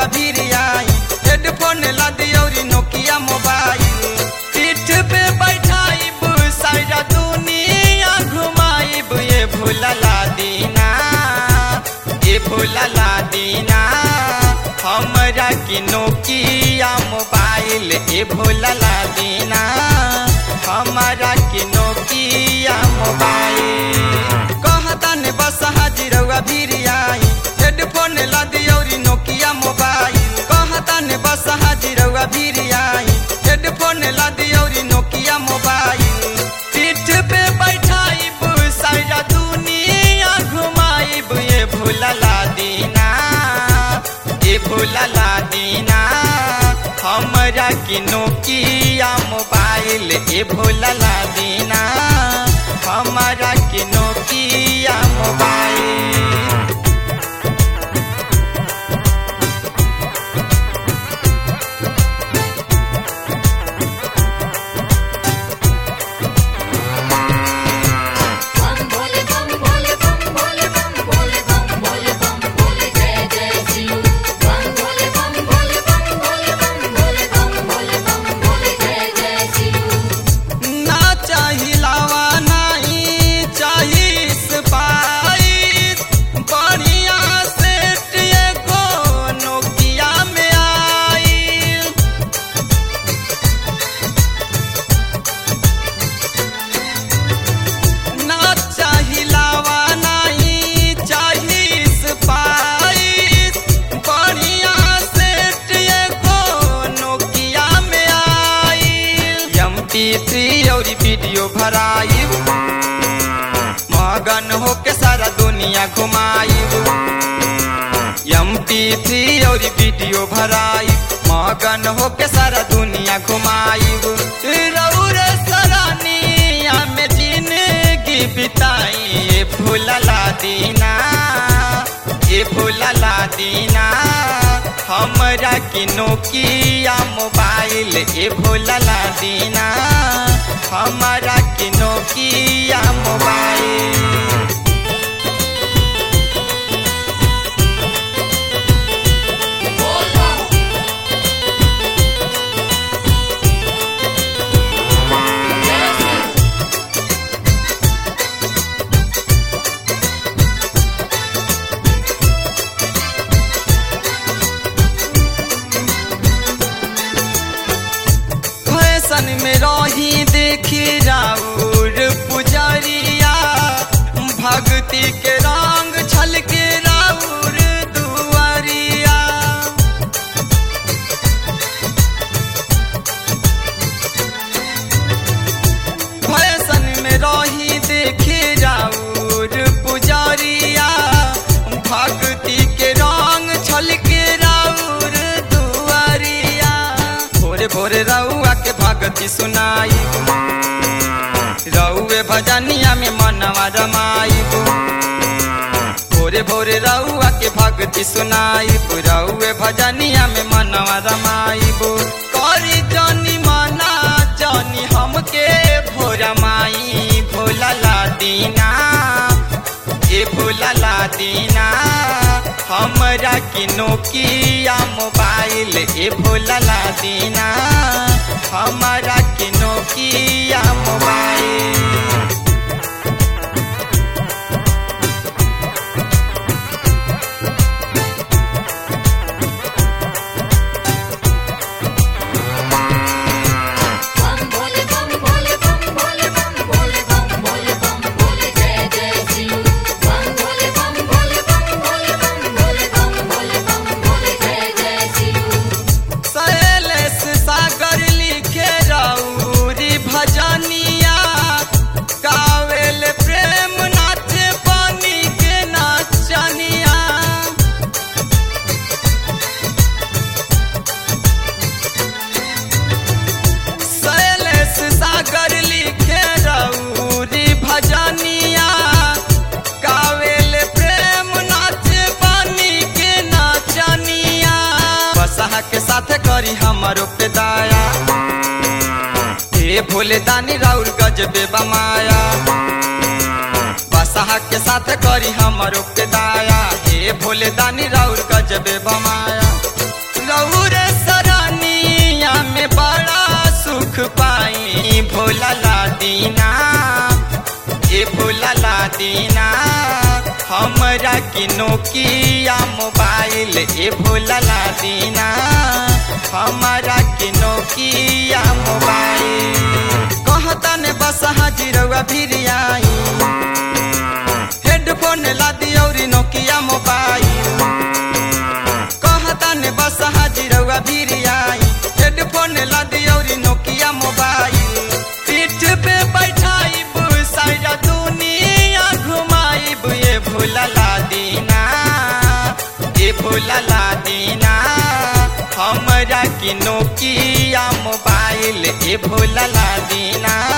रउआ भीर आई हेडफोन ला दियौरी नोकिया मोबाइल पीठ पे बैठाइब सारा दुनिया घुमाइब ये भूलला दीना ये भूलला दीना हमरा की नोकिया मोबाइल ये भूलला दीना हमारा की नोकिया मोबाइल कहतन बस हाजिरवा भीर आई हेडफोन ला दियौरी नोकिया मोबाइल कहतन बस हाजिरवा भीर आई हेडफोन ला दियौरी नोकिया मोबाइल पीठ पे बैठाइब सारा दुनिया घुमाइब ये भूलला दीना ये भूलला दीना हमरा की नोकिया मोबाइल ये भूलला दीना हमारा की नोकिया मोबाइल बम भोले बम भोले बम भोले बम भोले बम भोले बम भोले जय जय शिव बम भोले बम भोले बम भोले बम भोले बम भोले बम भोले जय जय शिव ना चाहिलावा नहीं चाही स्पाइस बढ़िया सेट एगो नोकिया में आइल ना चाहिलावा नहीं चाही स्पाइस बढ़िया सेट एगो नोकिया में आइल एम पी थ्री और वीडियो भराइब मगन होके सारा दुनिया घुमाइब एम पी थ्री और वीडियो भराइब मगन होके सारा दुनिया घुमाइब रौरे सरानिया में जिंदगी बिताई ये भूलला दीना ये भूलला दीना हमरा की नोकिया मोबाइल ये भूलला दीना हमारा की नोकिया मोबाइल फैशन में रही देखी राउर पुजरिया भक्ति के रंग छलके राउर दुआरिया फैशन में रही देखी राउर पुजरिया भक्ति के रंग छलके राउर दुआरिया भोरे भोरे रउआ के भगति सुनाई रउए भजनिया में मनवा रमाइब भोरे भोरे रउआ के भक्ति सुनाइब रउए भजनिया में मनवा रमाइब करी जनी मना जनी हमके भोरा माई भोलला दीना ए भोलला दीना हमरा की नोकिया मोबाइल ए भोलला दीना हमरा की नोकिया मोबाइल बम भोले बम भोले बम भोले बम भोले बम भोले बम भोले जय जय शिव बम भोले बम भोले बम भोले बम भोले बम भोले बम भोले जय जय शिव शैलेश सागर लिखे रौरी भजनिया गावेल प्रेम नाचे पानी के नाचनिया शैलेश सागर लिखे रौरी भजनिया गावेल प्रेम नाचे पानी के नाचनिया बसहा के साथ करी हमारो पे दाया हे भोले दानी राउर गजबे बमाया बसहा के साथ करी हमारो पे दाया हे भोले दानी राउर गजबे बमाया दीना ए भूलला दीना हमरा के नोकिया मोबाइल ए भूलला दीना हमरा के नोकिया मोबाइल कहता ने बस हाजिरवा फिर आई हेडफोन ला दियौरी नोकिया मोबाइल कहता ने बस हाजिरवा फिर आई हेडफोन ला दियौरी नोकिया मोबाइल पीठ पे बैठाइब सारा दुनिया घुमाइब ये भूलला दीना ये भूलला दीना हमरा के नोकिया मोबाइल ये भूलला दीना